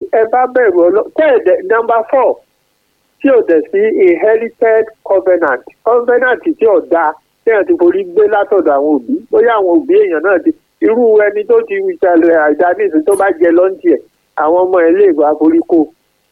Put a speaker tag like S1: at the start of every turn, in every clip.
S1: ẹ bá bẹ̀rù ọlọ́ tẹ́ẹ̀dẹ̀ nọmba four tí ò dẹ̀ sí inherited covenant covenant tí ò dáa téèyàn ti forí gbé látọ̀dọ̀ àwọn òbí bóyá àwọn òbí èèyàn náà ti irú ẹni tó ti ṣẹlẹ̀ àìdá nísìnyí tó bá jẹ lọ́ńtì ẹ̀ àwọn ọmọ ẹ̀ lè wá forí kó.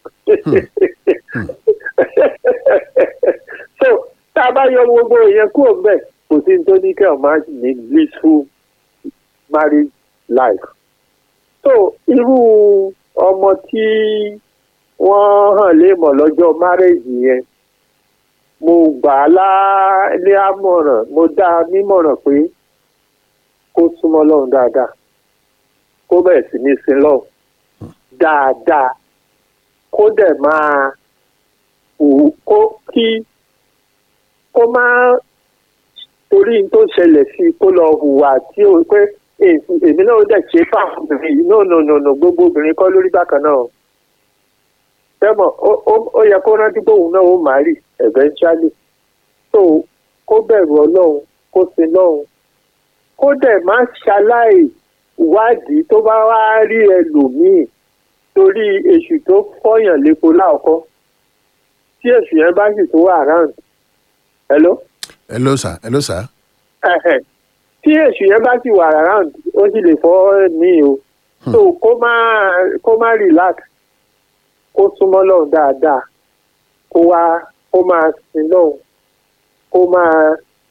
S1: so tá a bá yọ gbogbo ìyẹn kúrò mbẹ kò sí ní tó ní kẹ́ ọ̀ máa ní blissful marriage life. so irú ọmọ tí wọ́n hàn léèmọ̀ lọ́jọ́ marriage yẹn mo gbà á lá ní àmọ̀ràn mo dá a nímọ̀ràn pé kó súnmọ́ lọ́run dáadáa kó bẹ̀rẹ̀ sí ní sin lọ́run dáadáa kó dẹ̀ máa wù kó kí kó máa torí n tó ṣẹlẹ̀ sí i kó lọ hùwà tí ó pé èmi náà dẹ̀ ṣe fáwọn obìnrin yìí no no no no gbogbo obìnrin kọ́ lórí bákan náà tẹ́mọ̀ ó yẹ kó rántí pé òun náà ó máa rì eventually so kó bẹ̀rù ọlọ́run kó sin lọ́run kó dẹ̀ má ṣaláì wádìí tó bá wá rí ẹlòmíì torí èṣù tó fọyàn lépo láọkọ́ tí èṣù yẹn bá sì tó wà round hello.
S2: hello sir hello sir.
S1: tí èṣù yẹn bá sì wà round ó sì lè fọ́ ní o so kó má kó má relax kó súnmọ́ lọ́hùn dáadáa kó wá kó máa sin lọ́hùn kó máa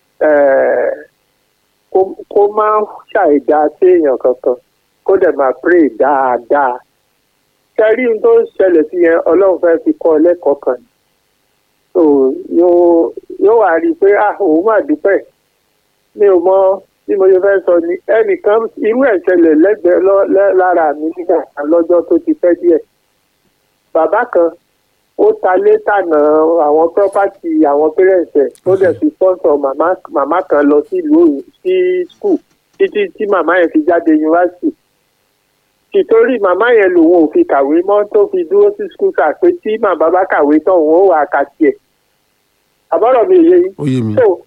S1: kó máa ṣàìdá séèyàn kankan kó dẹ̀ máa pray dáadáa kẹrí ohun tó ń ṣẹlẹ̀ sí yẹn ọlọ́run fẹ́ fi kọ́ ọ lẹ́kọ̀ọ́ kan so yóò yóò wá rí i pé ah òun máa dúpẹ́ mi ò mọ bí mo ṣe fẹ́ sọ ni ẹnìkan irú ẹ̀ ṣẹlẹ̀ lẹ́gbẹ̀ẹ́ lára mi nígbà lọ́jọ́ tó ti pẹ́ díẹ̀ bàbá kan ó ta létànà àwọn pírọ́pátì àwọn pẹ́rẹ́ǹsì ẹ̀ ó dẹ̀ fi sponsor màmá màmá kan lọ sí ìlú sí skul títí tí màmá yẹn fi jáde yunifásitì tìtorí màmá yẹn lòun ò fi kàwé mọ́ tó fi dúró sí skul kà pé tí màmá bá kàwé tán òun ó wà ká tiẹ̀ àbọ̀rọ̀ mi yé yín.
S2: ó yé mi.
S1: so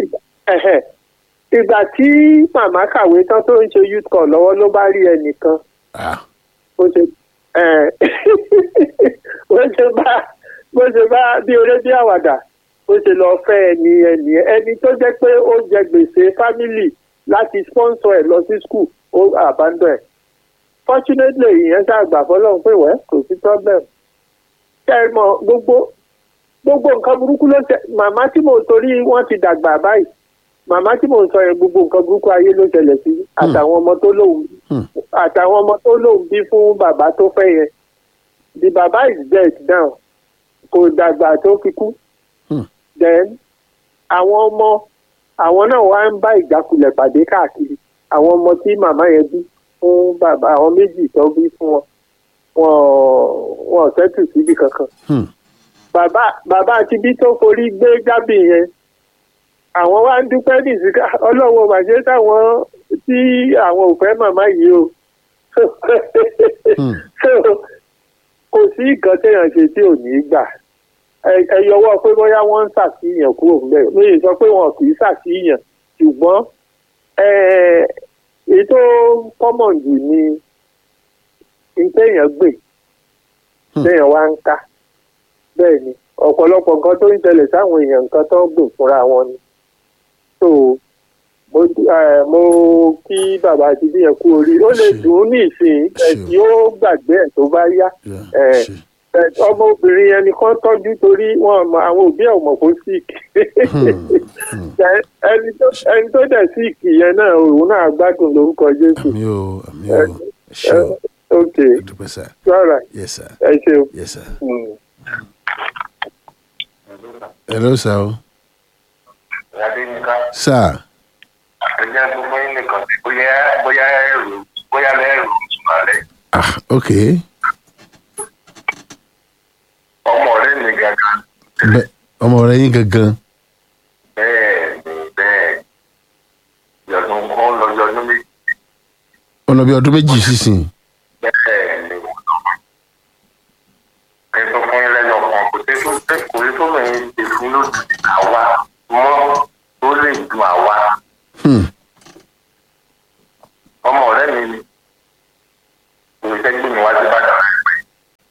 S1: ìgbà tí màmá kàwé tán tó ń ṣe youth call lọ́wọ́ ló bá rí ẹnìkan ó ṣe bó ṣe bá bó ṣe bá bí oré bí àwàdà bó ṣe lọ fẹ́ ẹni ẹni ẹni tó jẹ́ pé ó jẹ gbèsè family láti sponsor ẹ̀ lọ sí school ó abandon ẹ̀ fortunately ìyẹn ṣàgbà fọlọ́run pé wẹ́ kò sí problem ṣe é mọ gbogbo gbogbo nǹkan burúkú ló ṣe màmá tí mo torí wọ́n ti dàgbà báyìí màmá tí mo sọ yẹn gbogbo nǹkan burúkú ayé ló ṣẹlẹ̀ sí àtàwọn ọmọ tó lóun àtàwọn ọmọ tó lóun bí fún bàbá tó fẹ́ yẹn the baba is dead now kò dàgbà tó fi kú then àwọn ọmọ àwọn náà wá ń bá ìjákulẹ̀ pàdé káàkiri àwọn ọmọ tí màmá yẹn bí fún bàbá àwọn méjì tó bí fún wọn wọn wọn ò tẹ́tù síbi kankan bàbá bàbá àti bí tó forí gbé jábì yẹn àwọn wá ń dúpẹ́ nìsíká ọlọ́wọ́ màṣẹ́ táwọn tí àwọn ò fẹ́ màmá yìí o kò sí nǹkan téèyàn ṣe tí ò ní gbà ẹ yọwọ́ pé bóyá wọ́n ń ṣàfihàn kúrò ńbẹ̀ mi ì sọ pé wọn kì í ṣàfihàn ṣùgbọ́n ètò common jù ni téèyàn gbè téèyàn wá ń ká bẹ́ẹ̀ ni ọ̀pọ̀lọpọ̀ nǹkan tó ń ṣẹlẹ̀ sáwọn èèyàn nǹkan tó ń gbìn fúnra wọn ni so mo mo kí bàbá àti bí yẹn kú orí ó lè dùn ún ní ìsìn ẹ̀sìn ó gbàgbé ẹ̀ tó bá yá ọmọbìnrin yẹn nìkan tọ́jú torí wọn mọ àwọn òbí ẹ̀ mọ̀ kó sick ẹni tó dẹ̀ sick yẹn náà òun náà gbádùn lórúkọ Jésù.
S2: àmì o àmì o ṣe o
S1: ok
S2: dúpẹ́ sir
S1: rárá
S2: yes sir
S1: ẹ ṣeun.
S2: yes sir.
S1: Mm.
S2: hello sir o
S3: Adéyínká,
S2: sir
S3: ẹ̀jẹ̀ tó fún yín nìkan sí bóyá bóyá ẹ̀rù bóyá lẹ́rù ìtumọ̀lẹ̀.
S2: ah ok
S3: Ọmọ rẹ̀ mi gangan.
S2: bẹ ọmọ rẹ yín gangan
S3: Bẹ́ẹ̀ ni bẹ́ẹ̀. Yọ̀dún kan lọ́jọ́ ọdún méjì.
S2: ọ̀nà bíi ọdún méjì sísìn
S3: Bẹ́ẹ̀ ni wọ́n lọ. Ẹ tó fún yín lẹ́nu ọkàn kò tẹ́ tó tẹ́ kò ní tó mẹ́rin ṣe fún lójú àwa mọ́ tó lè dùn àwa.
S2: Hmm.
S3: Ọmọ rẹ̀ mi ni. Kò ní fẹ́ gbé mi wá sí Ìbàdàn rẹ̀ pé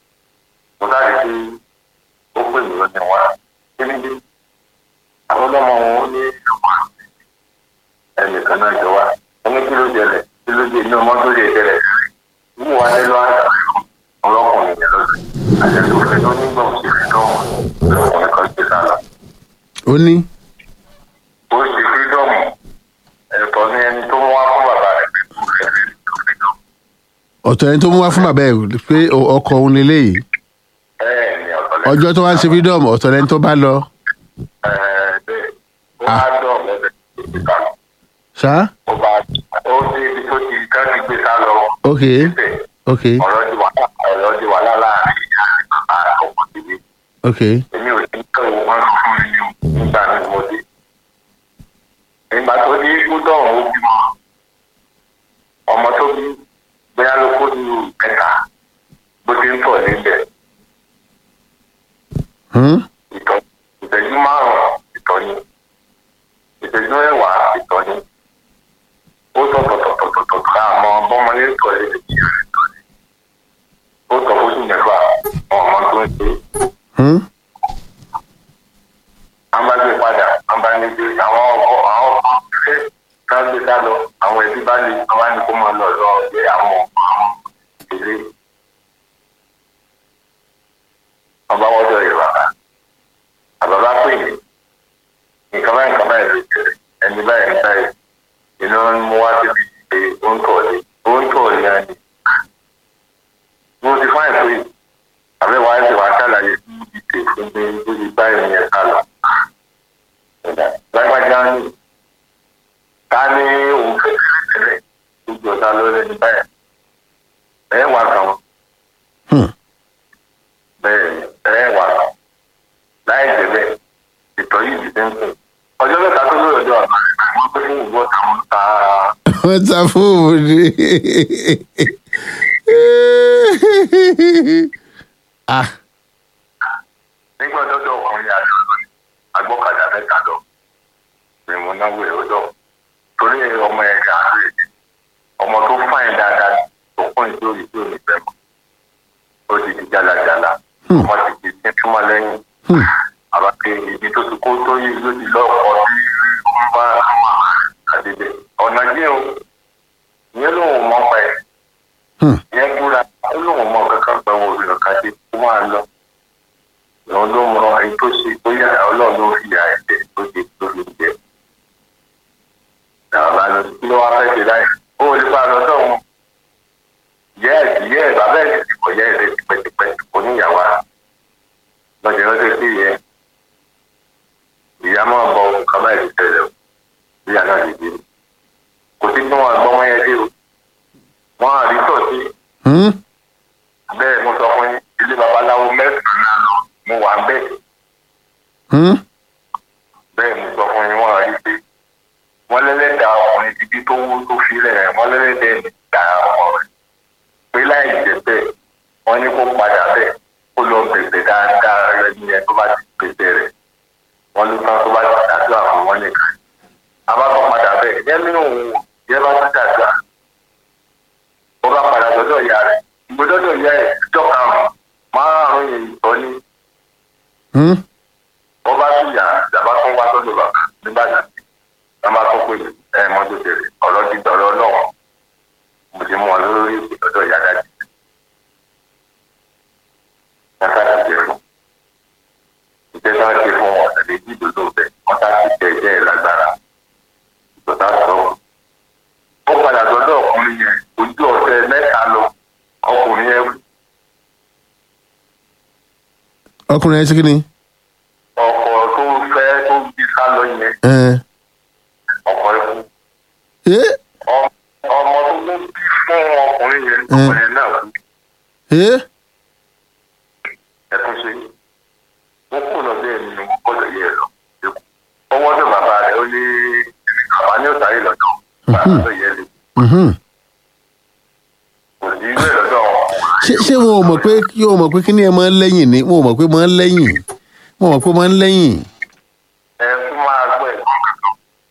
S3: àjẹsòfin tó nígbà òsì fídọ́ọ̀mù lọ́kùnrin kan gbé sá lọ.
S2: ó ní
S3: ó ṣe fídọ́ọ̀mù ẹ̀tọ́ ní ẹni tó wá fún bàbá rẹ̀ pé kò fẹ́ fi fídọ́ọ̀mù.
S2: ọ̀tọ̀ ẹni tó mú wá fún bàbá ẹ̀ pé o- ọkọ òun leléyìí
S3: bẹ́ẹ̀ ni ọ̀tọ̀ lẹ́yìn.
S2: ọjọ́ tó wá ń ṣe freedom ọ̀tọ̀ lẹni tó bá lọ
S3: bẹ́ẹ̀ ó wá dọ̀ lẹ́sẹ̀ tó ti sá lọ.
S2: ṣá
S3: ó bá ó dé ibi tó ti ká ti gbé sá lọ.
S2: ok
S3: síbẹ̀
S2: ok
S3: ọ̀rọ̀ di wàhálà ọ̀rọ̀ di wàhálà láàrin ìyá àti bàbá ọkọ̀ tèmi.
S2: ok
S3: èmi ò ní kẹ́ owó wọn fún mi ní nígbà tí mo dé. ìgbà tó dé gbúdọ̀ ó bímọ ọmọ tó bí bóyá ló kó ní kẹta bó ti ń tọ̀ níbẹ̀
S2: hmm?
S3: ìtọ́ ìtẹ́jú márùn-ún ìtọ́ni ìtẹ́jú ẹ̀wà ìtọ́ni ó tọ̀ tọ̀tọ̀tọ̀tọ̀ ká àmọ́ bọ́mọlé tọ̀ lé lè jìyà ìtọ́ni ó tọ̀ fóṣù mẹ́fà ọmọ tó ń ṣe é.
S2: Hmm?
S3: àwọn bá gbé padà àwọn bá ní gbé àwọn ọkọ àwọn ọkọ ṣe ká gbé sá lọ àwọn ẹbí bá lè àwọn bá ní kó máa lọ lọ gbé àwọn ọkọ àwọn ìdílé wọn bá wọjọ yìí bàbá àbàbá pè mí nǹkan báyìí nǹkan báyìí ló jẹ ẹni báyìí ní báyìí iná ń mú wá síbi ìgbé ó ń tọ̀ lé ó ń tọ̀ lé ẹni mo ti fáìn pé àbẹ̀wò àìsàn wa ṣàlàyé ìpè fún mi ó ti bá ìrìn ká lọ. lágbájá ní ká ní òun fẹ́ tẹ́lẹ̀ gbogbo ọ̀tá lórí ẹni báyìí. ẹ̀ wà kàn
S2: Hmm.
S3: bẹ́ẹ̀ ẹ̀ wà kàn láì jẹ́ bẹ́ẹ̀ ìtọ́ yìí ti ń sìn. ọjọ́ mẹ́ta tó lórí ọjọ́ àná rẹ̀ wọ́n pé fún ìwọ́ táwọn ta
S2: wọ́n ta fóònù ni ah
S3: nígbà dọ́dọ̀ ọkùnrin àjọ lónìí agbọ́kadà mẹ́ta lọ ni mo náwó ẹ̀ ọjọ́ torí ọmọ ẹ̀ gà á rè ọmọ tó fáìn dáadáa tó kún ìjó ìjó ìfẹ́ mọ́ ó ti di jálajàla
S2: Hmm.
S3: ọmọ ti di tí túmọ̀ lẹ́yìn
S2: Hmm.
S3: àbàkẹ́ ibi tó ti kó tó yí ló ti lọ́ọ̀kọ́ sí ń bá àwọn àdébẹ̀ ọ̀nà jẹ́ o ìyẹn lòun mọ̀ pa ẹ̀
S2: Hmm.
S3: ìyẹn búra ó lòun mọ̀ kankan pẹ̀ wọ́n òbí kankan dé kó máa lọ lòun ló mọ èyí tó ṣe bóyá ọlọ́run ló fi àyè tẹ̀ tó ṣe tó fi jẹ. Àwọn àlọ́ kí ló wá fẹ́ ṣe láì ó lè bá a lọ sọ́hun. Yẹ́ẹ̀sì yẹ́ẹ̀ bàbá ẹ̀ ti kọ̀ yẹ́ẹ̀ ti pẹ́tipẹ́ oníyàwó ara. Lọ́jọ́ lọ́jọ́ sí yẹ. Ìyá máa bọ nǹkan báyìí ti tẹ̀lé o. Ìyá náà ti dé. Kò sí kí wọ́n gbọ́ wọ́n yẹn dé o. Wọ́n á rí tọ̀ sí
S2: Hmm?
S3: bẹ́ẹ̀ mo sọ fún yín ilé babaláwo mẹ́sàn-án lọ mo wà bẹ́ẹ̀.
S2: Hmm?
S3: bẹ́ẹ̀ mo sọ fún yín wọ́n rí pé wọ́n lẹ́lẹ́dàá ọkùnrin ibi tó wú tó fi rẹ̀ wọ́n lẹ́lẹ́dàá ẹ̀dá ọmọ rẹ̀ pé láì jẹ́ bẹ́ẹ̀ wọ́n ní kó padà bẹ́ẹ̀ kó lọ bẹ̀bẹ̀ dáadáa rẹ̀ ní ẹ tó bá ti bẹ̀bẹ̀ rẹ̀ wọ́n ló tán tó bá ti dàdúrà fún wọn nìkan abákan padà bẹ́ẹ̀ yẹn nínú òun wò yẹn bá tún dàdúrà ó bá padà sọ́dọ̀ ìyá rẹ̀ ìgbésọ́dọ̀ ìyá ẹ̀ ìjọ karùn-ún márùn-ún yìí tọ́ ní
S2: Hmm?
S3: wọ́n bá tún yà ìjàmbá tún wá sọ́dọ̀ bàbá nígbàdàn wọ́n bá tún pè ẹ mọ́tò tẹ̀lé ọ̀rọ̀ ti dọ̀rọ̀ náà mo ti mú wọn lórí ìdọ́dọ̀ ìyá dájú. Yàtá ti jẹ̀rù. Ìjẹ́ bá ṣe fún wọn tẹ̀lé bí ìdòdó bẹ̀ wọ́n tá ti jẹ ìjẹ́ ìlágbára. Ìjọba sọ. Ó padà sọ́dọ̀ ọkùnrin yẹn ojú ọ̀sẹ̀ mẹ́ta lọ ọkùnrin yẹn
S2: ọkùnrin ẹ sí kí ni
S3: ọkọ̀ tó fẹ́ tó bí sálọ yẹn
S2: ẹ
S3: ọkọ̀ ẹ̀kú.
S2: ẹ
S3: Ọ- ọmọ tó kún bí fún ọkùnrin yẹn ọkùnrin náà kú
S2: ẹ
S3: ẹkún sí wọn kú lọ bẹ́ẹ̀ nínú gbọ́dọ̀ yẹ lọ ẹkú ọwọ́ tó bàbá rẹ̀ ó ní bàbá ní òtàrí lọ́dọ̀ bàbá tó yẹ lè
S2: mhm.
S3: kò sí ìwé lọ́dọ̀ wọn.
S2: ṣé ṣé wọn ò mọ̀ pé kí wọn mọ̀ pé kí ni ẹ máa ń lẹ́yìn ni wọn ò mọ̀ pé máa ń lẹ́yìn wọn ò mọ̀ pé máa ń lẹ́yìn
S3: ẹ tún máa gbọ́ ẹ̀gbọ́n kankan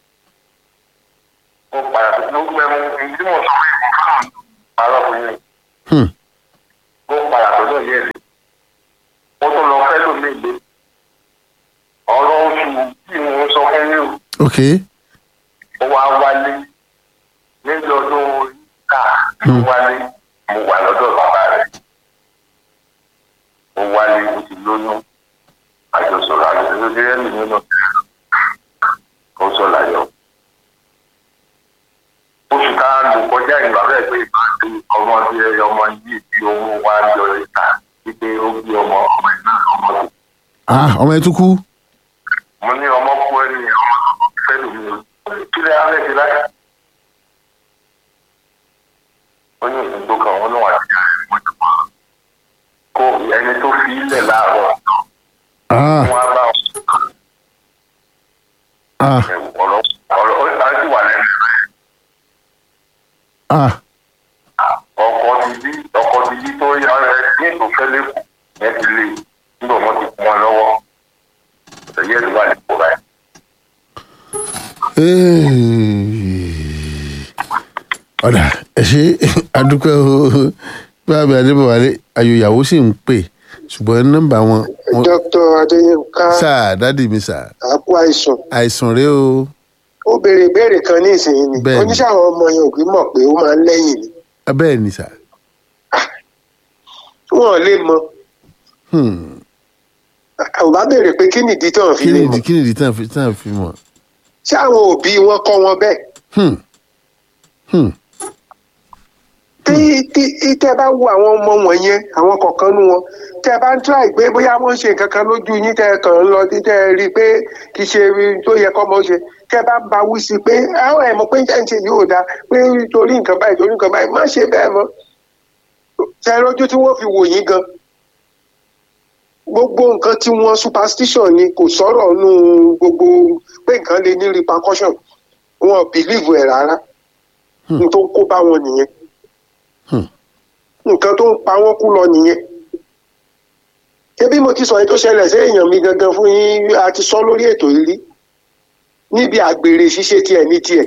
S3: mo padà tó ló gbẹ mo ìdí mo sọ fún ìfún fún àwọn àlọ́ fún yín
S2: Hmm.
S3: mo padà tó lọ yẹ lè mo tún lọ fẹ́ lómi ìgbé ọ̀rọ̀ oṣù tí mo sọ fún yín o.
S2: ok
S3: ó wá wálé níbi ọdún ká ló wálé mo wà lọ́dọ̀ bàbá rẹ̀ lóyún àjọsọ̀rọ̀ àjọsọ̀rọ̀ gẹ́gẹ́ bí nínú ó sọ láyọ̀. oṣù tá a lò kọjá ìgbà bẹ́ẹ̀ pé ìbáṣe ọmọ tí ẹ ọmọ yìí tí owó wa yọ ìta wípé ó bí ọmọ ọmọ ẹ̀ náà ọmọ tó.
S2: ah ọmọ ẹ tún kú
S3: mo ní ọmọ kú ẹni ọmọ tó fẹ́ lómi o kí lè á lẹ́sẹ̀ láyé. ó ní òsì tó kàn wọ́n lọ́wọ́ àti ìyá rẹ̀ wọ́n ti pa kó ẹni tó fi ilẹ̀ láàárọ̀
S2: ah
S3: wọn á bá wọn
S2: ah
S3: ọ̀rọ̀ ọ̀rọ̀ ó ti wà lẹ́nu rẹ̀.
S2: ah
S3: ọkọ ti bí ọkọ ti bí tó yá ẹ ní ètò fẹlẹ kù yẹn ti lé nígbà wọn ti kún wọn lọ́wọ́ ẹyẹ ló wà nípò báyìí.
S2: ọ̀dà ẹ ṣe adúpẹ́ o báàbí adébọ̀wálé ayò ìyàwó sì ń pè ṣùgbọ́n nọ́mbà wọn wọn-
S4: dr adéyínká
S2: sáà dádì mi sáà
S4: àkú àìsàn
S2: àìsàn rèé o
S4: ó béèrè ìbéèrè kan ní ìsinyìí ni
S2: Bẹ́ẹ̀ni.
S4: oníṣẹ́ àwọn ọmọ yẹn òbí mọ̀ pé ó máa ń lẹ́yìn ni
S2: bẹ́ẹ̀ ni sáà
S4: wọn ò lè mọ
S2: Hmm.
S4: ò bá béèrè pé kí nìdí tí wọn fi
S2: kí
S4: lè
S2: ni
S4: mọ
S2: ìdí kí ni ìdí tán fi tán fi mọ̀
S4: ṣé àwọn òbí wọn kọ́ wọn bẹ́ẹ̀
S2: Hmm. Hmm.
S4: tí tí tí tẹ́ bá wo àwọn ọmọ wọn yẹn àwọn kọ̀ọ̀kan nú wọn tẹ́ bá ń tíráì pé bóyá wọ́n ń ṣe nǹkan kan lójú yín tẹ́ kàn ń lọ tí tẹ́ rí i pé kì í ṣe tó yẹ kọ́ mọ́ ṣe tẹ́ bá ń ba wí sí i pé àwọn ẹ̀ mọ̀ pé ń ṣe yóò dáa pé torí nǹkan báyìí torí nǹkan báyìí má ṣe bẹ́ẹ̀ mọ́ tẹ́ lójú tí wọ́n fi wò yín gan gbogbo nǹkan tí wọ́n superstition ni kò sọ̀rọ̀ nù gbogbo pé nǹkan lè ní repercussion wọn ò believe ẹ̀ rárá n tó ń kó bá wọn nìyẹn
S2: Hmm.
S4: nǹkan tó ń pa wọ́n kú lọ nìyẹn ṣébí mo ti sọ èyí tó ṣẹlẹ̀ sí èèyàn mi gangan fún yín a ti sọ lórí ètò yìí rí níbi àgbèrè ṣíṣe tiẹ̀ ní tiẹ̀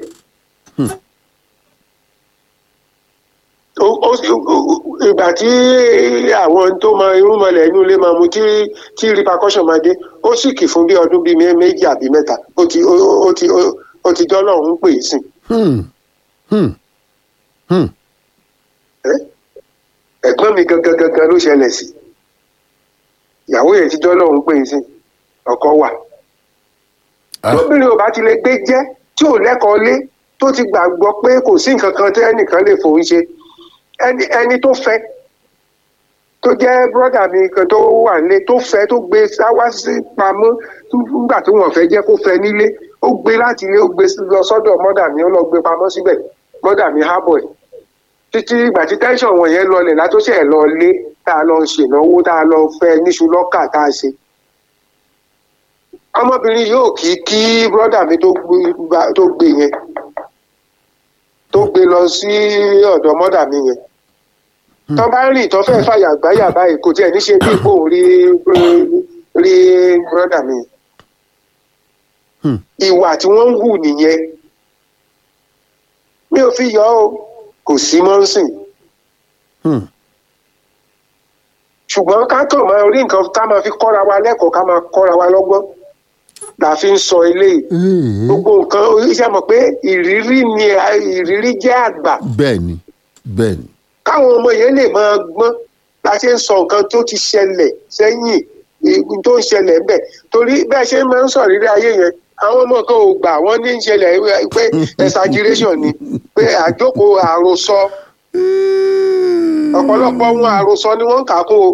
S4: Ó- ó- ó- ìgbà tí àwọn tó mọ irúnmọlẹ̀ inú ilé máa mu tí tí repercussion máa dé ó sì kì fún bí ọdún bíi mé- méjì àbí mẹ́ta ó ti ó ó ti ó- ó ti dọ́lọ́run ń pè é sìn
S2: Hmm. Hmm. Hmm.
S4: ẹ́ ẹ̀gbọ́n mi gangan gangan ló ṣẹlẹ̀ sí ìyàwó yẹn ti dọ́lọ́run pé sí ọkọ wà
S2: Ah.
S4: tóbìnrin ò bá ti lè gbé jẹ́ tí ò lẹ́kọ̀ọ́ lé tó ti gbàgbọ́ pé kò sí nǹkan kan tí ẹnìkan lè fòun ṣe ẹni ẹni tó fẹ́ tó jẹ́ bọ́dà mi kan tó wà nílé tó fẹ́ tó gbé sáwá sí pamọ́ nígbà tí wọ́n fẹ́ jẹ́ kó fẹ́ nílé ó gbé láti ilé ó gbé lọ sọ́dọ̀ mọ́dà mi ó lọ gbé pamọ́ síbẹ̀ mọ́dà mi hábọ̀ ẹ̀ títí ìgbà tí tẹ́ńsọ̀n wọ̀nyẹn lọlẹ̀ látọ́sẹ̀ ẹ̀ lọ lé tá a lọ ṣènáwó tá a lọ fẹ́ níṣu lọ́kà tá a ṣe. ọmọbìnrin yóò kí kí bọ́dà mi tó gbé bá- tó gbé yẹn tó gbé lọ sí ọ̀dọ̀ mọ́dà mi yẹn. tó bá rìn tó fẹ́ fàyà gbáyà báyìí kò tiẹ̀ ní ṣe bí ipò rí rí bọ́dà mi.
S2: Hmm.
S4: ìwà tí wọ́n ń hù nìyẹn mi ò fi yọ ọ́ kò sí mọ́ ń sìn
S2: Hmm.
S4: ṣùgbọ́n ká kàn máa rí nǹkan ká máa fi kọ́ra wa lẹ́kọ̀ọ́ ká máa kọ́ra wa lọ́gbọ́n la fi ń sọ eléyìí
S2: Hmm.
S4: gbogbo nǹkan iṣẹ́ mọ̀ pé ìrírí ni ìrírí jẹ́ àgbà
S2: bẹ́ẹ̀ ni bẹ́ẹ̀ ni
S4: káwọn ọmọ yẹn lè máa gbọ́n la ṣe ń sọ nǹkan tó ti ṣẹlẹ̀ sẹ́yìn ìgbìn tó ń ṣẹlẹ̀ ńbẹ̀ torí bẹ́ẹ̀ ṣe máa ń sọ rírí ayé yẹn àwọn ọmọ kan ò gbà wọ́n ní ń ṣẹlẹ̀ pé exaggeration ni pé àjókòó àròsọ ọ̀pọ̀lọpọ̀ wọn àròsọ ni wọ́n ń kà kún o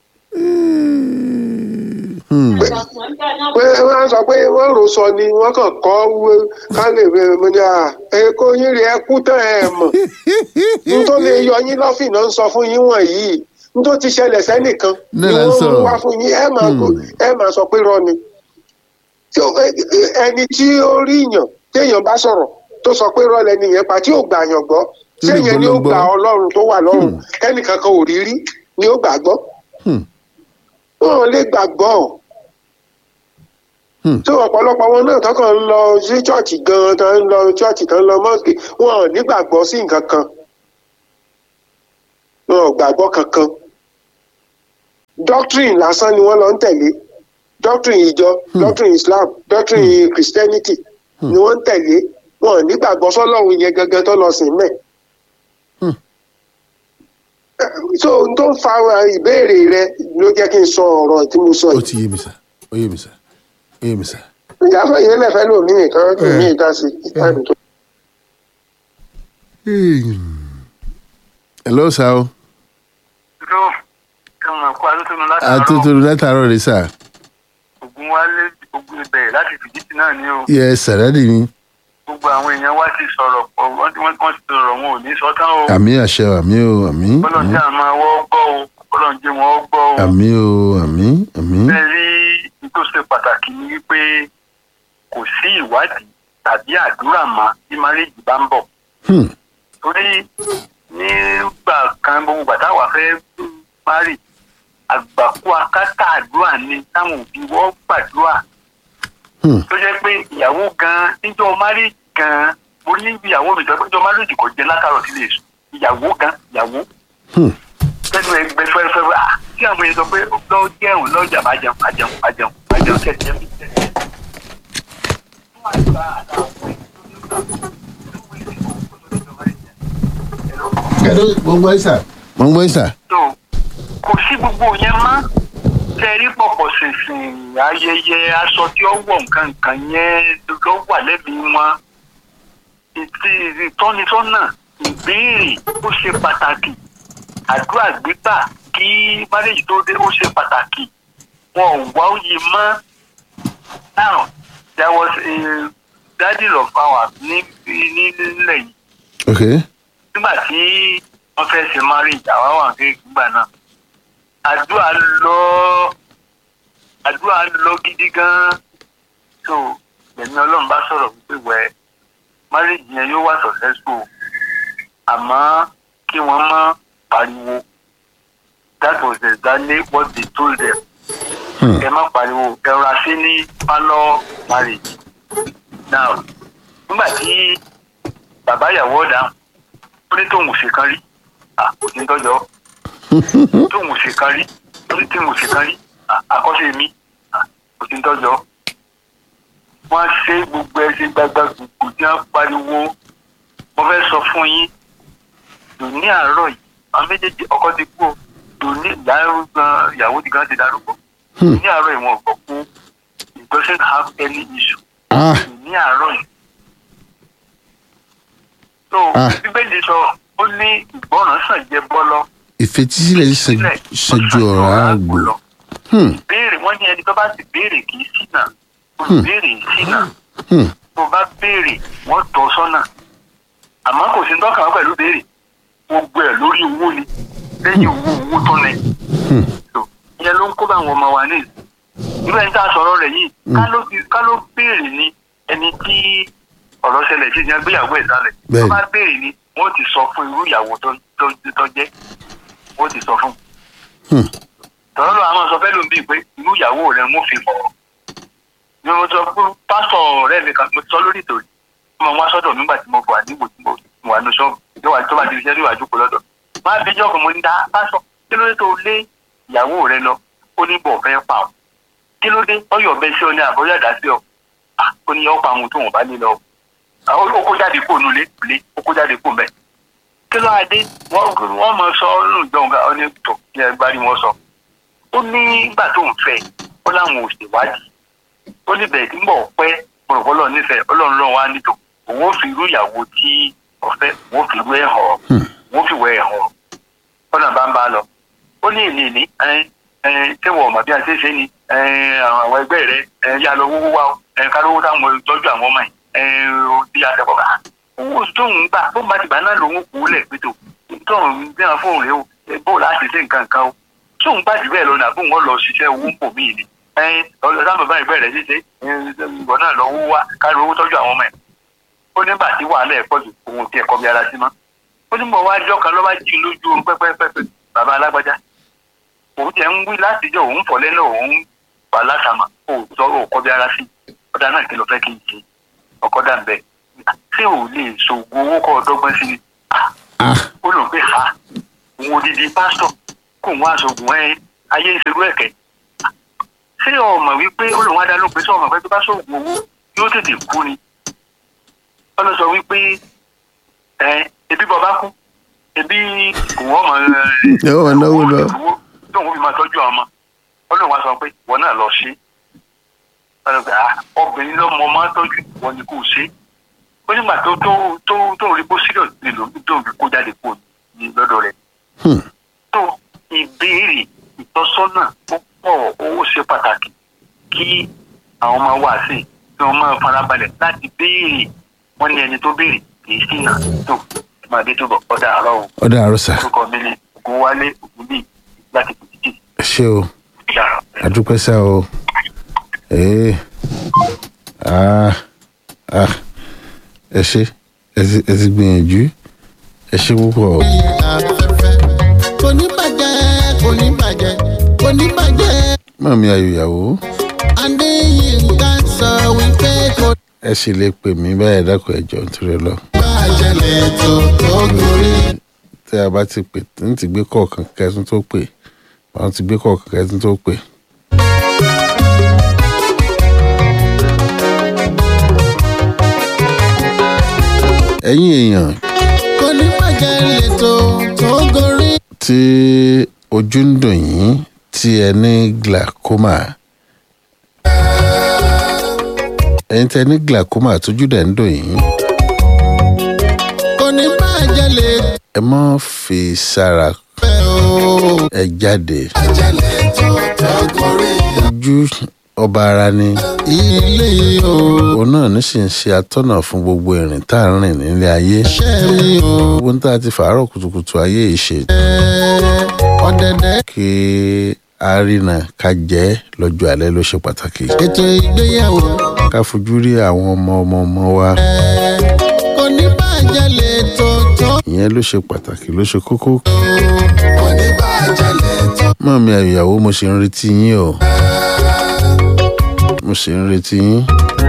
S2: Hmm.
S4: pé wọ́n á sọ pé wọ́n rò sọ ni wọ́n kàn kọ́ wé- ká lè wé mo ní à èkó yín rí ẹ kú tán ẹ mọ̀ n tó lè yọ yín lọ́fìn náà ń sọ fún yín wọ̀nyí n tó ti ṣẹlẹ̀ sẹ́nìkan ni
S2: Náà là ń
S4: wọ́n
S2: sọ̀rọ̀.
S4: mú wá fún yín ẹ máa kó
S2: Hmm.
S4: ẹ máa sọ pé rọ ni Tí ó- ẹ- ẹ- ẹni tí ó rí yàn téèyàn bá sọ̀rọ̀ tó sọ pé rọ lẹni yẹn pa tí ò gbà yàn gbọ́
S2: Tí ò lè
S4: séyẹn ni ó
S2: gbọ́ ló
S4: gbà
S2: gbọ́.
S4: ọlọ́run tó wà lọ́run
S2: Hmm.
S4: kẹ́nìkan kan ò rí rí ni ó gbàgbọ́
S2: Hmm.
S4: wọn ò lè gbàgbọ́
S2: Hmm.
S4: tí ọ̀pọ̀lọpọ̀ wọn náà tọkàn ń lọ sí chọ́ọ̀chì gan-an tó ń lọ chọ́ọ̀chì tó ń lọ mọ́ọ̀sì wọn ò nígbàgbọ́ sí nǹkan kan wọn ò gbàgbọ́ kankan doctrine lásán ni wọ́n lọ ń tẹ̀lé doctrine ìjọ doctrine Islam doctrine Christianity ni wọ́n ń tẹ̀lé wọn ò nígbàgbọ́ sọ́lọ́run yẹn gangan tó lọ sìn mẹ́.
S2: Hmm.
S4: so n tó ń fa ìbéèrè rẹ ló jẹ́ kí n sọ ọ̀rọ̀ tí mo sọ
S2: ó
S4: yìí
S2: ti yé mi sà ó yé mi sà ó yé mi sà.
S4: ìyáfẹ́ yẹn lẹ́fẹ́ lómi nìkan tó
S2: Eh.
S4: ní ìdá sí ìtàn tó.
S2: hello sà o
S3: ló ẹ̀wọ̀n ẹ̀kọ́ adótónu látàárọ̀
S2: àtúntò látàárọ̀ rẹ sà
S3: ogun wálé ogun ibẹ̀ láti fìdítì náà ní o
S2: yẹ sàrádì ni
S3: gbogbo àwọn èèyàn wá ti sọ̀rọ̀ pọ̀ wọ́n ti wọ́n ti sọ̀rọ̀ wọn ò ní sọ tán o
S2: àmì àṣẹ o àmì o àmì
S3: bọ́lọ̀
S2: àmì
S3: tí a máa wọ́ gbọ́ o bọ́lọ̀ ń jẹ́ wọn gbọ́ o
S2: àmì o àmì àmì
S3: bẹ́ẹ̀ rí i tó ṣe pàtàkì ni wípé kò sí ìwádìí tàbí àdúrà mọ́ bí márèjì bá ń bọ̀
S2: Hmm.
S3: torí nígbà kan gbogbo gbàtà wà fẹ́ márì àgbàkú akátá àdúrà ni táwọn òbí wọ́n gbàdúrà
S2: Hmm.
S3: tó jẹ́ pé ìyàwó gan níjọ́ márì gan mo ní ìyàwó mi sọ pé níjọ́ márì kò jẹ́ látàrọ̀ sílé èso ìyàwó gan ìyàwó
S2: Hmm.
S3: tẹnu ẹgbẹ fẹrẹfẹrẹ ah tí àwọn èèyàn sọ pé lọ jẹun lọjà bá jẹun bá jẹun bá jẹun bá jẹun tẹsí ẹbí tẹsí.
S2: gbogbo ẹ sà. gbogbo ẹ sà.
S3: so kò sí gbogbo yẹn mọ́ tẹ̀rí pọ̀pọ̀ ṣìnṣìn ayẹyẹ aṣọ tí ó wọ̀ nǹkan nǹkan yẹn ló wà lẹ́bi wọn ìtì ìtọ́nisọ́nà ìbéèrè ó ṣe pàtàkì àdúrà gbígbà kí márèjì tó dé ó ṣe pàtàkì wọn ò wá òye mọ́ now there was a daddy of ours ní ní nílẹ̀ yìí
S2: ok
S3: nígbà tí wọ́n fẹ́ ṣe marriage àwa wà kéèké gbà náà àdúrà lọ àdúrà lọ gidi gan so ẹ̀mí ọlọ́run bá sọ̀rọ̀ wípé wẹ̀ marriage yẹn yóò wá successful àmọ́ kí wọ́n má pariwo that was exactly what they told them
S2: Hmm.
S3: ẹ má pariwo ẹ rọra sí ní pálọ̀ marriage now nígbà tí bàbá ìyàwó ọ̀dà ó ní tóun ò ṣe kan rí ah kò sí ń tọ́jọ́ tóun ò ṣe kan rí ó ní tóun ò ṣe kan rí ah àkọ́ṣe mi ah kò sí ń tọ́jọ́ wọ́n ṣe gbogbo ẹ ṣe gbagba gbogbo tí wọ́n pariwo mo fẹ́ sọ fún yín lòní àárọ̀ yìí àwọn méjèèjì ọkọ ti kú o lòní ìyàwó ìyàwó ti gan ti darúgbó ní àárọ̀ ìwọ̀n ọ̀gbọ̀n kú it doesn't have any issue
S2: ah
S3: ní àárọ̀ yìí. so
S2: Ah.
S3: bíbélì sọ ó ní ìgbọràn sàn jẹ bọ́lọ́
S2: ìfetísílẹ̀ sàn- sàn ju ọ̀rọ̀ àgbò. Hmm.
S3: béèrè wọ́n ní ẹni tó bá sì béèrè kì í ṣìnà olùbéèrè yìí ṣìnà
S2: Hmm.
S3: tó bá béèrè wọ́n tọ́ sọ́nà àmọ́ kò sí dọ́kàn wọn pẹ̀lú béèrè gbogbo ẹ̀ lórí owó ni lẹ́yìn owó owó tó ní.
S2: Hmm.
S3: So, ìyẹn ló ń kó bá àwọn ọmọ wa ní ìlú irú ẹni tá a sọ̀rọ̀ rẹ̀ yìí ká ló fi- ká ló béèrè ni ẹni tí ọ̀rọ̀ ṣẹlẹ̀ sí ìyẹn gbéyàwó ẹ̀ sálẹ̀ tó
S2: Bẹ́ẹ̀ni.
S3: bá béèrè ni wọ́n ti sọ fún irú ìyàwó tó tó- tó jẹ́ wọ́n ti sọ fún
S2: Hmm.
S3: tọ́lọ́ lọ àwọn sọ fẹ́ ló ń bí pé irú ìyàwó rẹ̀ ń fi fọ̀rọ̀ ni mo sọ fún pásítọ̀ ọ̀rẹ́ mi kan mo sọ lórí ìtòrí mo wá sọ́dọ̀ nígbà tí mo wà níwò tí mo wà ní ṣọ́ọ̀bù tó wà tó bá ti fi ṣẹ́rí ìwájú kó lọ́dọ̀ má bí jọ́ kan mo ní dá pásítọ̀ kí ló dé tó lé ìyàwó rẹ lọ ó ní bọ̀ fẹ́ pa ọ́ kí ló dé ọyọ̀ bẹ sí ọ ní àbọ̀yọ̀ àdá sí ọ Ah, ó ní ọ̀pọ̀ àwọn tó wọ́n bá lé lọ Ah, ó ó kó jáde kó nulẹ̀ lé ó kó jáde kó mẹ́ kí ló adé wọ́n wọ́n mọ sọ ọ́nù ìjọba ọ ní tó ní ẹgbàá wọn sọ ó ní ìgbà tó ń fẹ́ ó láwọn ò ṣèwádìí ó ní bẹ̀rẹ̀ tí ń bọ̀ pẹ́ pọ̀lọpọ̀lọ nífẹ̀ẹ́ ọlọ́run lọ́wọ́ á nítò òun ó fi irú ìyàwó tí ọ̀fẹ́ òun ó fi irú ẹ̀ hàn ọ́ òun ó fi wẹ̀ ẹ̀ hàn ọ́ ọ̀nà bá ń bá a lọ ó ní èlé ní ṣé wọ́n mọ̀ bí a ṣe ṣe ni ẹ, àwọn ẹgbẹ́ rẹ ẹ, yá lọ wúwú wá o ẹ, ká lówó táwọn tọ́jú àwọn ọmọ yìí ó bí a tẹ̀kọ̀ bá owó tóun gbà bó bá ti gbà náà lòun kú lẹ̀ pé tó tóun bí wọn fóun rè o ẹ, bó láti ṣe nǹkan kan o tóun bá jù bẹ́ẹ̀ lọ nà bóun wọ́n lọ ṣiṣẹ́ owó ń pò míì ni ọlọ́dà bàbá ìgbẹ́ rẹ̀ ṣíṣe ìwọ náà lọ wó wá ká lówó tọ́jú àwọn ọmọ ẹ̀ ó nígbà tí wàhálà ẹ̀ pọ̀ jù òun ti ẹ̀kọ́ bí ara sí mọ́ ó ní mọ̀ wá jọ́ kan lọ́wọ́ jí lójú oorun pẹ́pẹ́pẹ́pẹ́ bàbá alágbájá òun tiẹ̀ ń wí látijọ́ òun fọ̀ lẹ́nu òun wà látàmà ó sọ ó kọ́ bí ara sí ọ̀dà náà kí ló fẹ́ kí n ṣe ọkọ̀ dà ń bẹ̀ ṣé ò lè ṣògùn owó kọ́ ọ̀dọ́gbọ́n sí ni Ah,
S2: ah
S3: ó lò pé ha òun odidi pásítọ̀ kò wá aṣoògùn ẹ ayé ń ṣerú ẹ̀kẹ́ ṣé ọmọ wípé ó lòun adá ló pé sọ ọmọ pé tó bá ṣoògùn owó yóò tètè kú ni ó lọ sọ wípé ẹ ebi bọ bá kú ebi kò wọ́n mọ̀
S2: Ẹ wọ́n máa náwó lọ.
S3: tóun fi máa tọ́jú àwọn ọmọ ọlọ́run wa sọ pé wọn náà lọ ṣe ọlọ́run pé ah obìnrin lọ́mọ máa ń tọ́jú wọn ni kò ṣe ó nígbà tó tó tó tó rí bó serious nílò tó fi kó jáde kó ní lọ́dọ̀ rẹ̀
S2: Hmm.
S3: tó ìbéèrè ìtọ́sọ́nà ó pọ̀ owó ṣe pàtàkì kí àwọn ọmọ wa sí kí wọ́n máa farabalẹ̀ láti béèrè wọ́n ní ẹni tó béèrè kì í sínà tó máa dé tó bọ̀ ọ̀dà àárọ̀ o
S2: ọ̀dà àrò sà
S3: orúkọ mi ni ògúnwálé ògúnbí láti pèjì
S2: ẹ ṣé o
S3: dára.
S2: àdúpẹ́ sá o ee ah ah ẹ ṣé ẹ ti ẹ ti gbìyànjú ẹ ṣé púpọ̀ o.
S5: afẹ́fẹ́ kò ní bàjẹ́ kò ní bàjẹ́ kò ní bàjẹ́
S2: mọ̀mí ayòyàwó
S5: adéyínká sọ wípé kò
S2: ẹ sì lè pè mí báyìí dákun ẹjọ́ nítorí lọ.
S5: bàjẹ́ lẹ́tọ̀ tó gorí.
S2: tẹ́ a bá ti pè ní ti gbé kọ̀ọ̀kan kẹtún tó pè àwọn ti gbé kọ̀ọ̀kan kẹtún tó pè. ẹ̀yin èèyàn
S5: kò ní bàjẹ́ lẹ́tọ̀ tó gorí.
S2: tí ojú ń dùn yín tí ẹ ní glaucoma ẹ̀yin tẹ́ ní glaucoma tójú dẹ̀ ń dùn yín
S5: kò ní bàjẹ́ lẹ́tọ̀
S2: ẹ má fi sára
S5: o.
S2: ẹ jáde
S5: bàjẹ́ lẹ́tọ̀ tó gorí.
S2: ojú ọba ara ni
S5: ilé o
S2: òun náà ní sì ń ṣe atọ́nà fún gbogbo ìrìn tá à ń rìn nílé ayé
S5: ṣẹ́ mi o.
S2: gbogbo ní tá a ti fàárọ̀ kùtùkùtù ayé yìí ṣe
S5: ọ̀dẹ̀dẹ̀
S2: kí a rìnà ká jẹ́ lọ́jọ́ alẹ́ ló ṣe pàtàkì
S5: ètò ìgbéyàwó
S2: ká fojú rí àwọn ọmọ ọmọ ọmọ wa
S5: kò ní bàjẹ́ lẹ́tọ̀ tó
S2: ìyẹn ló ṣe pàtàkì ló ṣe kókó
S5: kò ní bàjẹ́ lẹ́tọ̀.
S2: mọ̀mí àyòyàwó mo sì ń retí yín o mo sì ń retí yín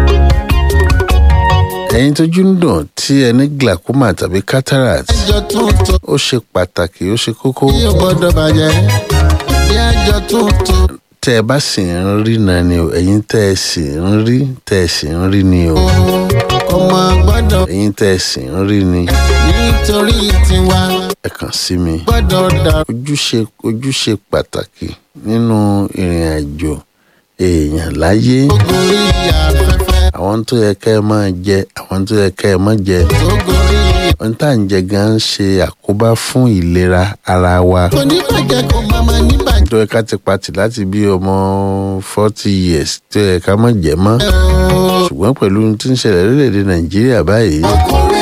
S2: ẹ̀yin tójú ń dùn tí ẹ ní glaucoma tàbí cataract
S5: àjọ tuntun
S2: ó ṣe pàtàkì ó ṣe kókó
S5: tí o gbọ́dọ̀ bàjẹ́ bí àjọ tuntun
S2: tẹ́ ẹ bá sì ń rí náà ni o ẹ̀yin tẹ́ ẹ sì ń rí tẹ́ ẹ sì ń rí ni o
S5: ọmọ gbọ́dọ̀
S2: ẹ̀yin tẹ́ ẹ sì ń rí ni
S5: nítorí tiwa
S2: ẹ kàn sí mi.
S5: gbọ́dọ̀ dà
S2: ojúṣe ojúṣe pàtàkì nínú ìrìn àjò èèyàn láyé
S5: gorí afẹ́fẹ́
S2: àwọn tó yẹ kẹ́ ẹ máa jẹ àwọn tó yẹ kẹ́ ẹ má jẹ
S5: tó gorí
S2: ohun tá à ń jẹ gan ń ṣe àkóbá fún ìlera ara wa
S5: kò ní bàjẹ́ kò má má ní bàjẹ́
S2: tó yẹ ká ti pati láti bí ọmọ forty years tó yẹ ká má jẹ mọ́
S5: o.
S2: ṣùgbọ́n pẹ̀lú ohun tí ń ṣẹlẹ̀ lórílẹ̀‐èdè nàìjíríà báyìí
S5: gorí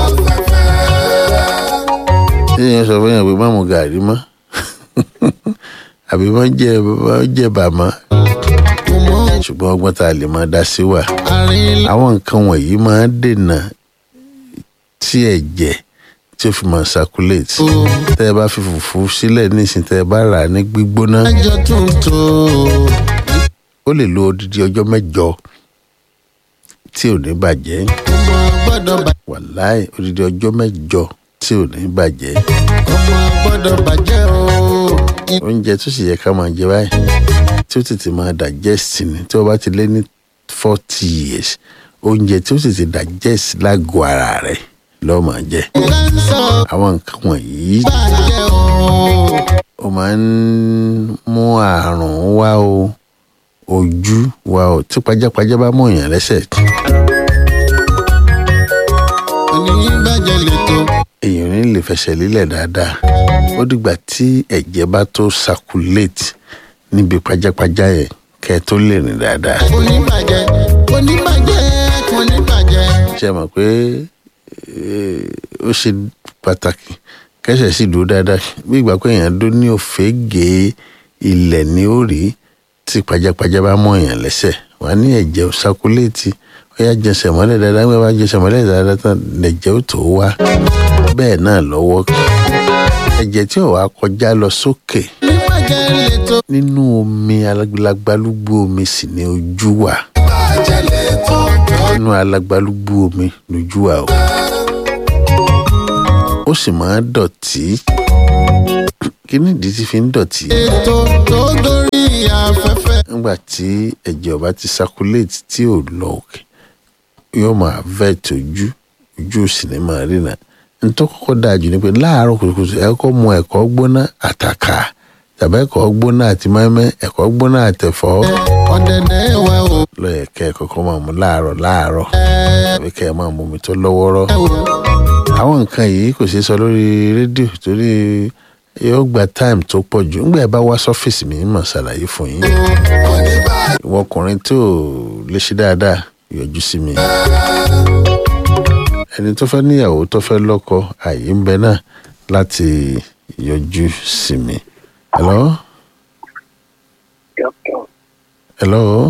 S5: afẹ́fẹ́
S2: tí èèyàn sọ fún yàn pé má mu gàrí mọ́ àbí má jẹ má jẹ bàmọ́
S5: kò mọ
S2: ṣùgbọ́n ọgbọ́n tá a lè máa dá sí wà.
S5: àárín
S2: àwọn nǹkan wọ̀nyí máa ń dènà tí ẹ̀jẹ̀ tí ó fi máa circulate.
S5: o
S2: tẹ́ ẹ bá fi fùfú sílẹ̀ nísìn tẹ́ ẹ bá rà á ní gbígbóná
S5: àjọ tuntun
S2: ó lè lo odidi ọjọ́ mẹ́jọ tí ò ní bàjẹ́
S5: ọmọ gbọ́dọ̀ bàjẹ́
S2: wàláì odidi ọjọ́ mẹ́jọ tí ò ní bàjẹ́
S5: ọmọ gbọ́dọ̀ bàjẹ́ o.
S2: oúnjẹ tó sì yẹ ká máa jẹ báyìí tí ó tètè máa digest ni tí wọ́n bá ti lé ní forty years oúnjẹ tí ó tètè digest lágọ̀ọ́ ara rẹ̀ lọ́ọ́ máa jẹ
S5: kánsọ̀
S2: àwọn nǹkan wọ̀nyí
S5: bàjẹ́ o.
S2: ó máa ń mú àrùn wá o ojú wa o tí pajápajá bá mú èèyàn lẹ́sẹ̀
S5: oníbàjẹ́ lẹ́tọ̀
S2: èèyàn ò ní lè fẹsẹ̀ lílẹ̀ dáadáa ó dìgbà tí ẹ̀jẹ̀ bá tó circulate níbi pajápajá yẹn kẹ́ ẹ tó lè rìn dáadáa
S5: oníbàjẹ́ oníbàjẹ́ oníbàjẹ́
S2: ṣe mọ̀ pé eh, ó ṣe pàtàkì kẹsẹ̀ sì dúró dáadáa bí ìgbà pé èèyàn dó ní òfégè ilẹ̀ ní òrí tí pajápajá bá mọ èèyàn lẹ́sẹ̀ wà ní ẹ̀jẹ̀ ò sákúléètì ó yá jẹsẹ̀ mọ́lẹ̀ dáadáa wọ́n bá jẹsẹ̀ mọ́lẹ̀ dáadáa tán lẹ̀jẹ̀ ó tó wá bẹ́ẹ̀ náà lọ́wọ́ ẹ̀jẹ̀ tí ò wá kọjá lọ sókè
S5: oníbàjẹ́ lẹ́tọ̀
S2: nínú omi alágbálúgbú omi sì ni ojú wà
S5: bàjẹ́ lẹ́tọ̀
S2: nínú alágbálúgbú omi lójú wà o ó sì máa ń dọ̀tí kí nìdí tí fi ń dọ̀tí
S5: ètò tó gorí afẹ́fẹ́
S2: nígbà tí ẹ̀jẹ̀ ọba ti circulate tí ò lọ òkè yóò máa vet ojú ojú ò sì ní máa rìnà nítorí kọ́kọ́ dáa jù ni pé láàárọ̀ kùtùkùtù ẹ kọ́ mu ẹ̀kọ́ gbóná àtàkà tàbí ẹ̀kọ́ gbóná àti mẹ́mẹ́ ẹ̀kọ́ gbóná àtẹ̀fọ́
S5: ọ̀dẹ̀dẹ̀ wa o
S2: lọ́yẹ̀ kẹ́ ẹ̀ kọ́kọ́ máa mu láàárọ̀ láàárọ̀ tàbí kẹ́ ẹ̀ máa mu omi tó lọ́wọ́rọ́
S5: ẹ wò
S2: àwọn nǹkan yìí kò ṣeé sọ lórí rédíò torí yóò gba táìmù tó pọ̀ jù ńgbà ẹ bá wá sọ́fíìsì mi mọ̀ ṣàlàyé fún yín ìwọ ọkùnrin tó lè ṣe dáadáa yọjú sí mi ẹni tó fẹ́ níyàwó tó fẹ́ lọ́kọ àyè ń bẹ náà láti yọjú sí mi. hello hello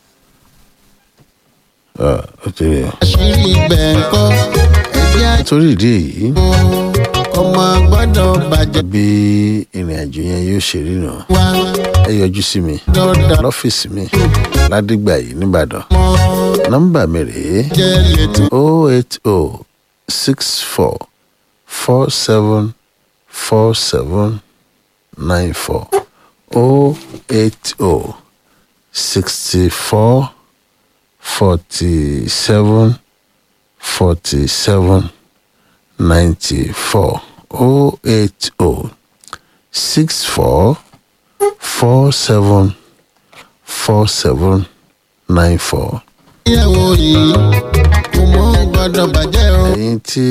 S2: Ah, ó ti rí o.
S5: àṣírí ibẹ̀ ń kọ́ ẹ̀jẹ̀ àjò
S2: nítorí ìdí èyí
S5: ọmọ gbọ́dọ̀ bàjẹ́
S2: bí ìrìn àjò yẹn yóò ṣe rí nù
S5: wa
S2: ẹ yọjú sí mi
S5: dọ́dà
S2: lọ́fíìsì mi ládìgbà yìí nìbàdàn
S5: mọ́
S2: nọ́mbà mi rèé
S5: jẹ́ lẹ́tọ̀
S2: o eight o six four four seven four seven nine four o eight o sixty four forty seven forty seven ninety four o eight o six four four seven four seven nine four.
S5: ìyàwó yìí kò mọ́ gbọ́dọ̀ bàjẹ́ o
S2: ẹ̀yin tí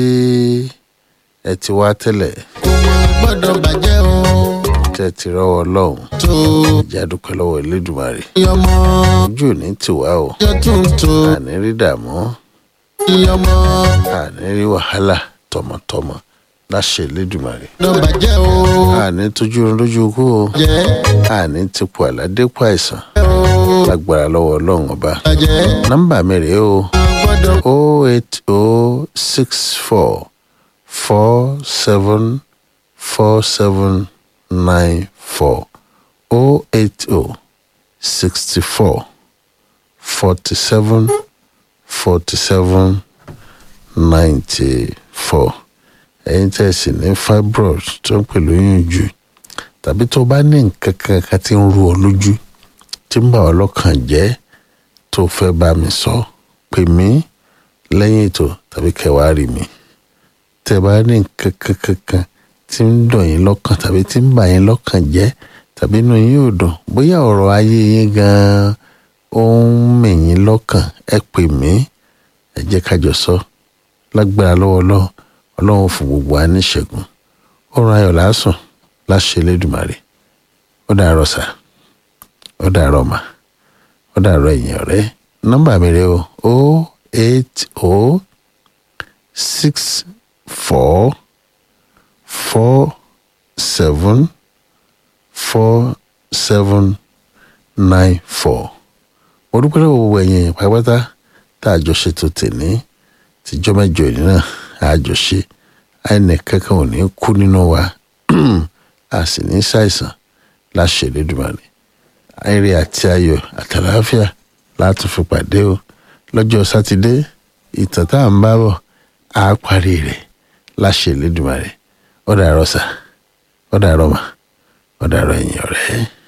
S2: ẹ ti wá tẹ́lẹ̀
S5: kò mọ́ gbọ́dọ̀ bàjẹ́ o
S2: tẹ́ ti rọ́wọ́ ọlọ́run
S5: tó
S2: ìjà dúpẹ́ lọ́wọ́ elédùmarè
S5: yọmọ
S2: ojú ò ní tiwa o
S5: yọ tuntun
S2: àní rí dààmú
S5: yọmọ
S2: àní rí wàhálà tọmọtọmọ láṣẹ elédùmarè
S5: gbọ́dọ̀ bàjẹ́ o
S2: àní tójú oorun lójú ikú o
S5: jẹ́
S2: àní tipò àládépò àìsàn
S5: o
S2: lágbára lọ́wọ́ ọlọ́run ọba
S5: bàjẹ́
S2: nọ́mbà mi rèé o
S5: gbọ́dọ̀
S2: o eight o six four four seven four seven nine four o eight o sixty four forty seven forty seven ninety four ẹ̀yin tẹ́ ẹ sì ní fibroid tó ń pè lóyún jù tàbí tó bá ní nǹkan kan kan tí ń ru ọ lójú tí ń bà ọ́ lọ́kàn jẹ́ tó fẹ́ bá mi sọ pè mí lẹ́yìn ètò tàbí kẹwàá rí mi tẹ́ bá ní nǹkan kan kan kan tí ń dùn yín lọ́kàn tàbí tí ń bà yín lọ́kàn jẹ́ tàbí inú yín ò dùn bóyá ọ̀rọ̀ ayé yín gan-an ó ń mì yín lọ́kàn ẹ pè mí ẹ jẹ́ ká jọ sọ lágbára lọ́wọ́ ọlọ́run ọlọ́run fún gbogbo wa ní ìṣẹ́gun ọ̀run ayọ̀ lásùn láṣẹ Elédùmarè ó dàárọ̀ sà ó dàárọ̀ mà ó dàárọ̀ ẹ̀yìn ọ̀rẹ́ nọ́mbà mi rẹ o o eight o six four four seven four seven nine four mo dúpẹ́ lọ́wọ́ gbogbo ẹ̀yin èèyàn pátápátá tá a jọ ṣètò tèmi tíjọ́ mẹ́jọ ìní náà a jọ ṣe ẹnì kankan ò ní kú nínú wa a sì ní ṣàìsàn láṣẹ Elédùmarè ayẹyẹ àti ayọ̀ àtàlàáfíà láti fi pàdé o lọ́jọ́ sátidé ìtàn tá à ń bá bọ̀ á parí rẹ̀ láṣẹ Elédùmarè ó dàárọ̀ sà ó dàárọ̀ mà ó dàárọ̀ ẹ̀yin ọ̀rẹ́.